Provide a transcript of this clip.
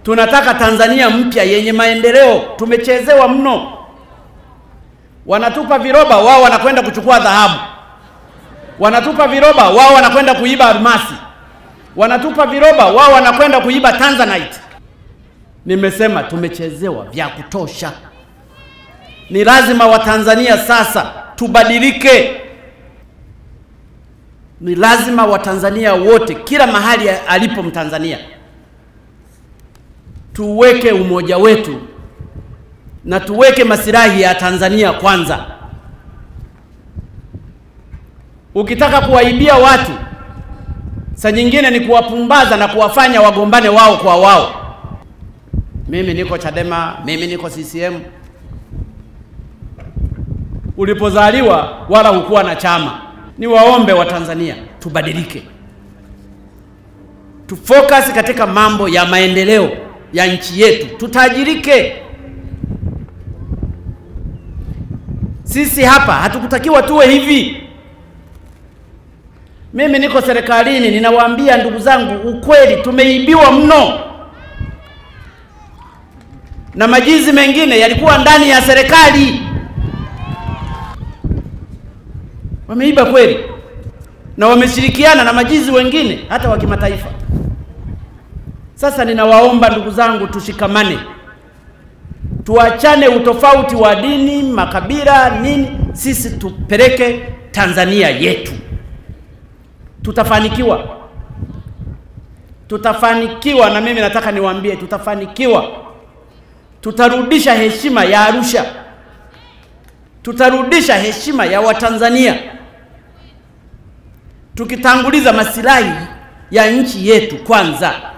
Tunataka Tanzania mpya yenye maendeleo. Tumechezewa mno. Wanatupa viroba, wao wanakwenda kuchukua dhahabu. Wanatupa viroba, wao wanakwenda kuiba almasi. Wanatupa viroba, wao wanakwenda kuiba tanzanite. Nimesema tumechezewa vya kutosha. Ni lazima Watanzania sasa tubadilike. Ni lazima Watanzania wote, kila mahali alipo Mtanzania, tuweke umoja wetu na tuweke masilahi ya Tanzania kwanza. Ukitaka kuwaibia watu, saa nyingine ni kuwapumbaza na kuwafanya wagombane wao kwa wao. Mimi niko Chadema, mimi niko CCM. Ulipozaliwa wala hukuwa na chama. Ni waombe wa Tanzania tubadilike, tufocus katika mambo ya maendeleo ya nchi yetu, tutajirike. Sisi hapa hatukutakiwa tuwe hivi. Mimi niko serikalini, ninawaambia ndugu zangu ukweli, tumeibiwa mno, na majizi mengine yalikuwa ndani ya serikali. Wameiba kweli, na wameshirikiana na majizi wengine hata wa kimataifa. Sasa ninawaomba ndugu zangu, tushikamane, tuachane utofauti wa dini, makabila, nini. Sisi tupeleke Tanzania yetu, tutafanikiwa, tutafanikiwa. Na mimi nataka niwaambie, tutafanikiwa. Tutarudisha heshima ya Arusha, tutarudisha heshima ya Watanzania tukitanguliza masilahi ya nchi yetu kwanza.